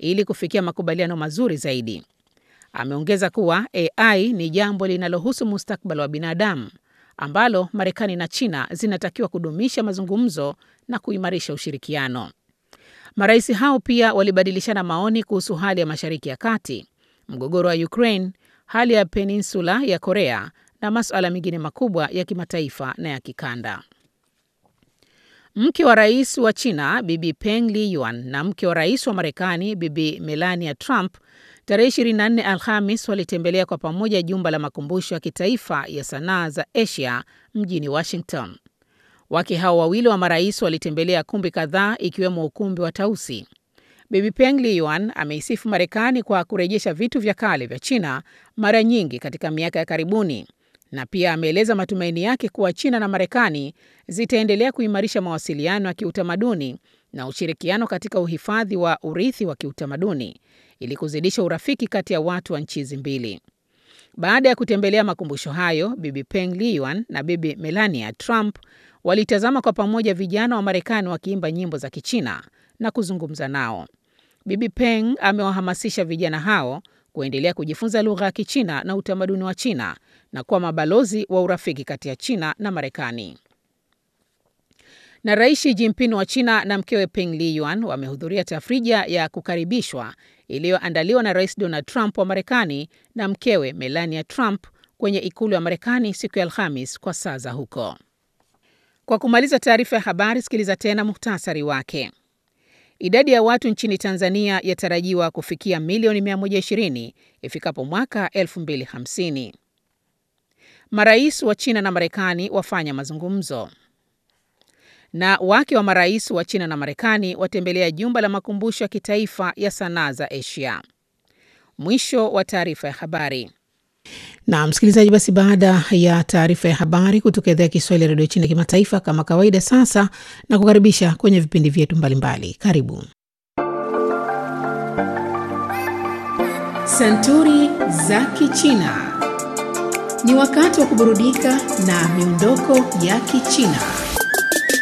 ili kufikia makubaliano mazuri zaidi. Ameongeza kuwa AI ni jambo linalohusu mustakabali wa binadamu ambalo Marekani na China zinatakiwa kudumisha mazungumzo na kuimarisha ushirikiano. Marais hao pia walibadilishana maoni kuhusu hali ya Mashariki ya Kati, mgogoro wa Ukraine, hali ya peninsula ya Korea na masuala mengine makubwa ya kimataifa na ya kikanda. Mke wa rais wa China Bibi Peng Liyuan na mke wa rais wa Marekani Bibi Melania Trump tarehe 24 Alhamis walitembelea kwa pamoja jumba la makumbusho ya kitaifa ya sanaa za Asia mjini Washington. Wake hao wawili wa marais walitembelea kumbi kadhaa ikiwemo ukumbi wa Tausi. Bibi Peng Liyuan ameisifu Marekani kwa kurejesha vitu vya kale vya China mara nyingi katika miaka ya karibuni na pia ameeleza matumaini yake kuwa China na Marekani zitaendelea kuimarisha mawasiliano ya kiutamaduni na ushirikiano katika uhifadhi wa urithi wa kiutamaduni ili kuzidisha urafiki kati ya watu wa nchi hizi mbili. Baada ya kutembelea makumbusho hayo, Bibi Peng Liyuan na Bibi Melania Trump walitazama kwa pamoja vijana wa Marekani wakiimba nyimbo za Kichina na kuzungumza nao. Bibi Peng amewahamasisha vijana hao kuendelea kujifunza lugha ya Kichina na utamaduni wa China na kuwa mabalozi wa urafiki kati ya China na Marekani. Na Rais Xi Jinping wa China na mkewe Peng Liyuan wamehudhuria tafrija ya kukaribishwa iliyoandaliwa na Rais Donald Trump wa Marekani na mkewe Melania Trump kwenye ikulu ya Marekani siku ya Alhamis kwa saa za huko. Kwa kumaliza taarifa ya habari, sikiliza tena muhtasari wake. Idadi ya watu nchini Tanzania yatarajiwa kufikia milioni 120 ifikapo mwaka 2050. Marais wa China na Marekani wafanya mazungumzo. Na wake wa marais wa China na Marekani watembelea jumba la makumbusho ya kitaifa ya sanaa za Asia. Mwisho wa taarifa ya habari. Na msikilizaji, basi baada ya taarifa ya habari kutoka idhaa ya Kiswahili ya redio China kimataifa, kama kawaida, sasa na kukaribisha kwenye vipindi vyetu mbalimbali. Karibu Santuri za Kichina. Ni wakati wa kuburudika na miondoko ya Kichina.